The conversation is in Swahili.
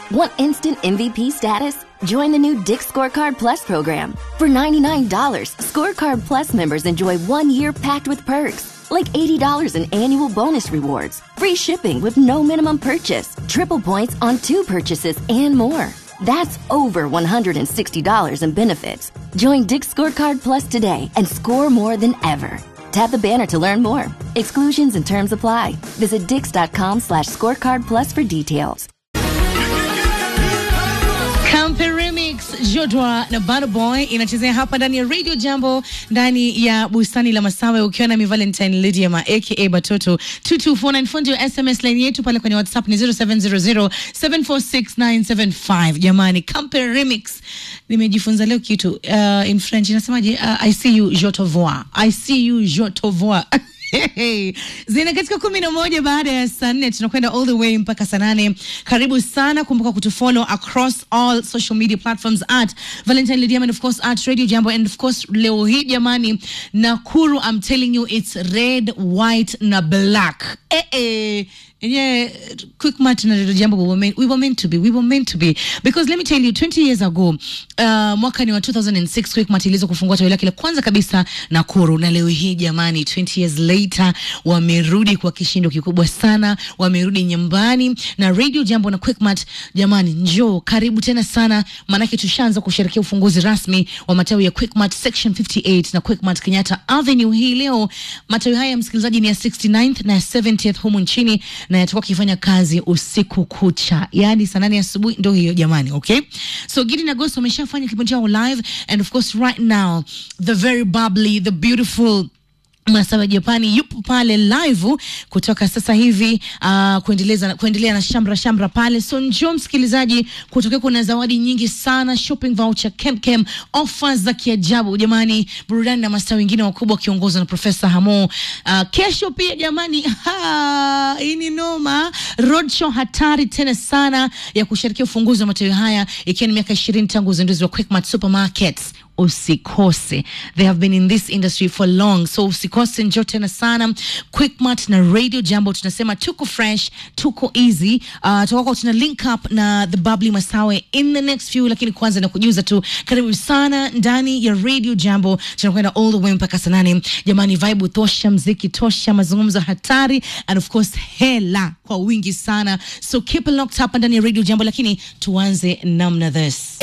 Want instant MVP status? Join the new Dick Scorecard Plus program. For $99, Scorecard Plus members enjoy one year packed with perks, like $80 in annual bonus rewards, free shipping with no minimum purchase, triple points on two purchases, and more. That's over $160 in benefits. Join Dick Scorecard Plus today and score more than ever. Tap the banner to learn more. Exclusions and terms apply. Visit dix.com slash scorecard plus for details. Campe Remix Jodwa na Bad Boy inachezea hapa ndani ya Radio Jambo ndani ya bustani la Masawe ukiwa na mi Valentine Lydia ma aka Batoto 22494 fundi wa SMS line yetu pale kwenye WhatsApp ni 0700746975. Jamani, Campe Remix nimejifunza leo kitu uh, in French inasemaje? Uh, I see you je te vois. I see you je te vois. Hey, zina katika kumi na moja baada ya saa nne tunakwenda all the way mpaka saa nane karibu sana kumbuka kutufollow across all social media platforms at valentine Lydia and of course at radio jambo and of course leo hii jamani nakuru i'm telling you it's red white na black eh, eh. Yeah, quick match na Radio Jambo we were, meant, we were meant to be we were meant to be because let me tell you 20 years ago uh, mwaka ni wa 2006 quick match iliweza kufungua tawi lake la kwanza kabisa Nakuru na leo hii jamani 20 years later wamerudi kwa kishindo kikubwa sana wamerudi nyumbani na Radio Jambo na quick match jamani njoo karibu tena sana maanake tushaanza kusherehekea ufunguzi rasmi wa matawi ya quick match section 58 na quick match Kenyatta Avenue hii leo matawi haya msikilizaji ni ya 69th na 70th humu nchini na yatakuwa akifanya kazi usiku kucha, yaani saa nane asubuhi ndo hiyo jamani, okay? So Gidi na Ghost wameshafanya kipindi chao live and of course right now the very bubbly, the beautiful Masawa Japani yupo pale live kutoka sasa hivi uh, kuendeleza kuendelea na shamra shamra pale. So njoo msikilizaji, kutokea kuna zawadi nyingi sana, shopping voucher, kemkem, offers za kiajabu jamani, burudani na mastaa wengine wakubwa wakiongozwa na Profesa Hamo. Uh, kesho pia jamani, ha, hii ni noma, roadshow hatari tena sana ya kusherehekea ufunguzi wa matawi haya ikiwa ni miaka 20 tangu uzinduzi wa Quickmart Supermarkets usikose they have been in this industry for long so usikose njoo tena sana quickmart na radio jambo tunasema tuko fresh tuko easy uh, tukako tuna link up na the bubbly masawe in the next few lakini kwanza na kujuza tu karibu sana ndani ya radio jambo tunakwenda all the way mpaka saa nane jamani vibe tosha mziki tosha mazungumzo hatari and of course hela kwa wingi sana so keep it locked up ndani ya radio jambo lakini tuanze namna this